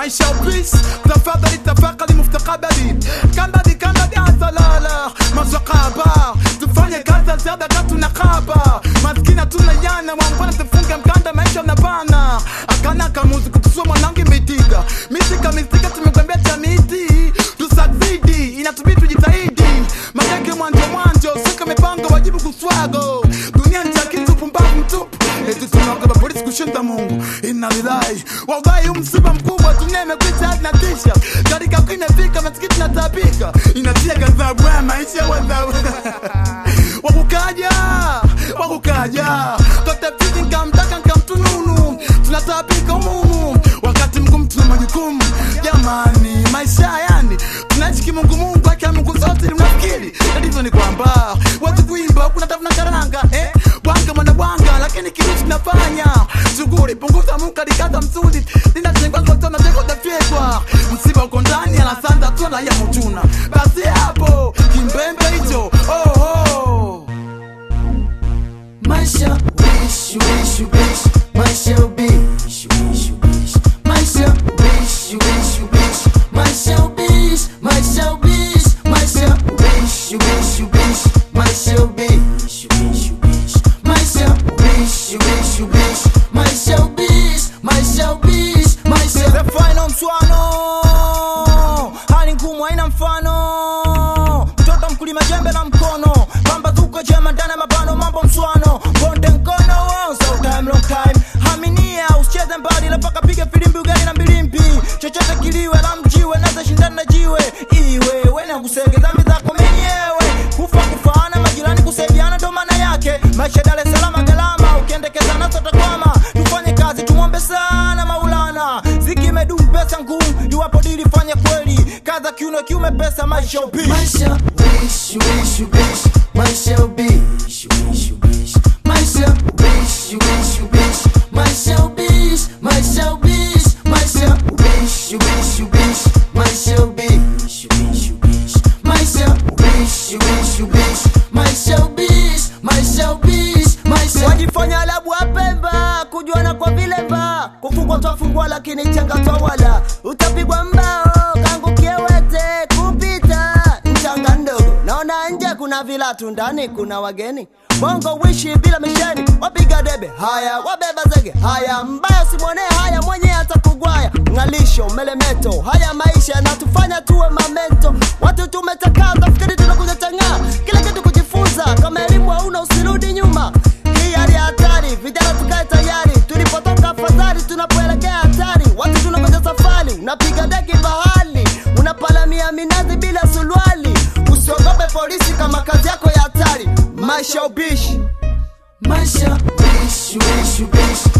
maisha ubishi tafadhali tafakari mustakabali kandadi kandadi asalala maswakaba tufanye kazi za ziada katu na kaba maskini hatuna yana wambona tufunge mkanda maisha unabana akana kamuzi kutusua mwanangu imeitika misika misika tumekwambia chamiti tusaksidi inatubidi tujitahidi magenge mwanjo mwanjo sika mipango wajibu kuswago dunia ni chakitu pumbavu mtupu eti tunaogopa polisi kushinda mungu inalilahi wallahi huu msiba mkubwa dunia imekwisha hadi na tisha katika kuu imefika masikiti natapika inatia gazabu ya maisha wazabu wakukaja wakukaja katafiti nkamtaka nkamtununu tunatapika umumu wakati mgumu tuna majukumu jamani maisha yani tunaishi kimungumungu akia mungu zote ni mnafikiri tatizo ni kwamba watu kuimba kuna tafuna karanga eh? bwanga mwana bwanga lakini kitu tunafanya shughuli punguza muka likata msudi linatengwakotanatekotafyekwa msiba uko ndani anasanda tuna ya mutuna basi hapo kimbembe hicho oh, oh. Maisha wish wish wish Maisha wish wish wish Maisha wish wish wish Maisha wish Maisha wish Maisha wish wish wish Maisha wish wish wish Maisha wish wish wish Maisha wish Maisha wish Maisha The final mswano hali ngumu haina mfano mtoto mkulima jembe na mkono pamba tuko jema ndani ya mabano mambo mswano bonde mkono so time long time haminia usicheze mbali la paka piga filimbi ugali na mbilimbi chochote kiliwe la mjiwe naza shindana na jiwe iwe wene kusege dhambi zako mwenyewe kufa kufaana majirani kusaidiana ndo maana yake maisha Dar es Salaam galama ukiendekeza nazo takwama tufanye kazi tumwombe sana maulana ziki imedumu pesa ngumu iwapo dili fanye kweli kaza kiuno kiume pesa maisha upi Maisha wish wish wish Maisha wish wish wish Maisha wish wish wish Maisha wish Maisha wish Maisha wish wish wish Maisha wish wish wish Maisha wish wish wish Maisha wish Maisha wish Maisha wajifanya labu wapemba kujuana kwa vilemba kufungwa twafungwa lakini changa twawala utapigwa mbao kangu kiewete kupita mchanga ndogo naona nje kuna vilatu ndani kuna wageni bongo wishi bila misheni wapiga debe haya wabeba zege haya mbaya simwonee haya mwenye hata kugwaya ng'alisho melemeto haya maisha yanatufanya tuwe mamento watu tumetakaa tafikiri tunakuja tang'aa kila kitu kujifunza kama elimu hauna usirudi nyuma hii hali ya hatari vijana tukae tayari tulipotoka afadhali tunapoelekea hatari watu tunakoja safari unapiga deki bahali unapalamia minazi bila suruali usiogope polisi kama kazi yako ya hatari maisha ubishi Maisha wish wish wish